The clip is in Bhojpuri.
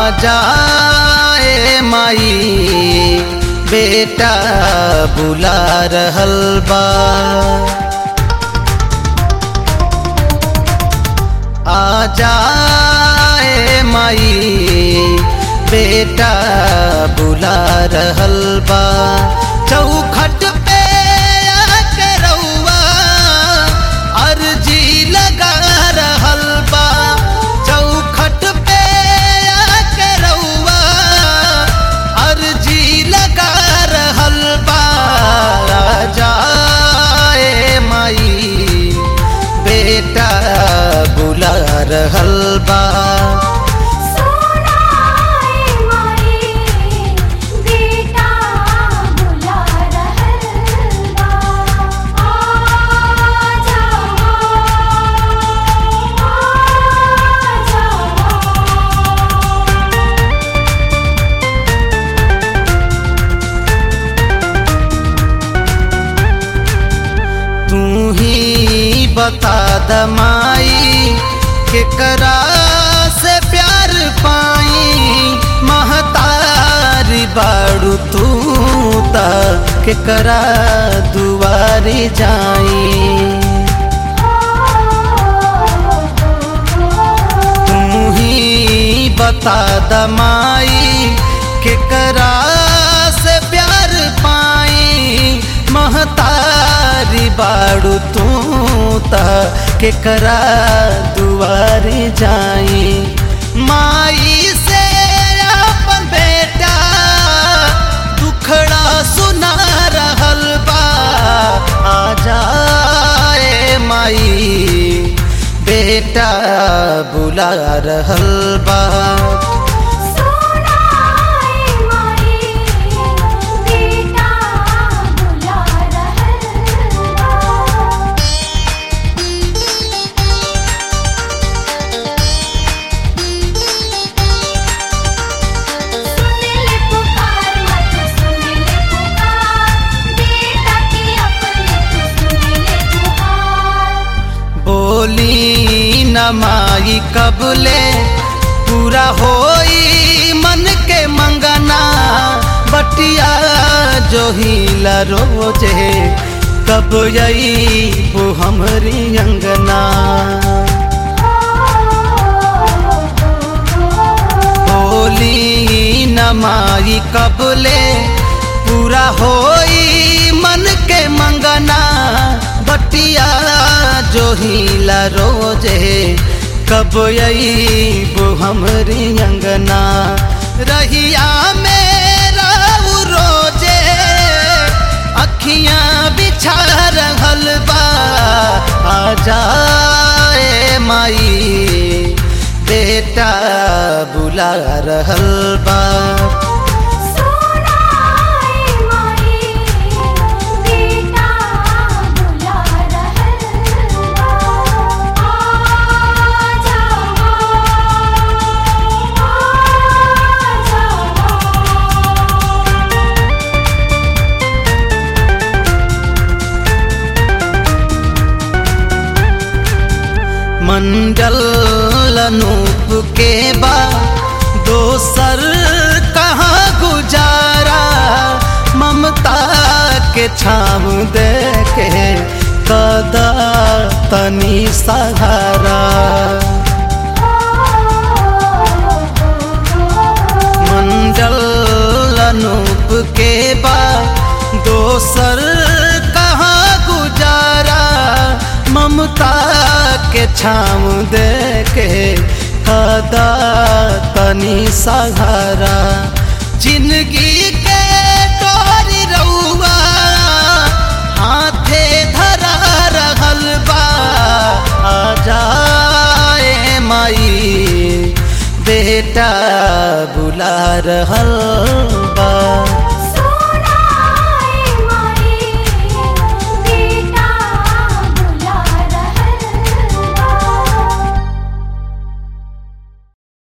जाए माई बेटा बुला रहल बा आ जाए माई बेटा बुला रहल बा चौखट पे आके रउआ अर्जी लगा रहल बा चौखट पे आके रउआ अर्जी लगा रहल बा आ जाए माई बेटा बुला रहल बा सोनाए माई बेटा बुला रहल बा आ जाओ आ जाओ तू ही बता दमाई केकरा से प्यार पाई महतारी बाड़ू तू त केकरा दुआरी जाई तू ही बता दमाई केकरा से प्यार पाई महतारी बाड़ू तू त केकरा दुआरी जाई माई से अपन बेटा दुखड़ा सुना रहल बा आ जाए माई बेटा बुला रहल बा सोनाए माई बेटा बुला रहल बा सुन ले पुकार मत सुन ले पुकार बेटा की अपने तू सुन ले पुकार बोली न माई कबले पूरा होई मन के मंगना बटिया जो हिला रोजे कब यही वो हमरी अंगना बोली न माई कबले पूरा होई मन के मंगना बटिया जो हिला रोजे कब यही वो हमरी अंगना रहिया मेरा रोजे अखियां बिछा रहल बा आ जाए माई बेटा बुला रहल बा सोनाए माई बेटा बुला रहल बा आ जाओ आ जाओ मंडल अनूप के बा दोसर कहाँ गुजारा ममता के छाव दे के कदा तनी सहारा मंडल अनूप के बा दोसर कहाँ गुजारा ममता के छाव दे के कदा तनी सहारा जिंदगी के डोरी रउआ हाथे धरा रहल बा आ जाए माई बेटा बुला रहल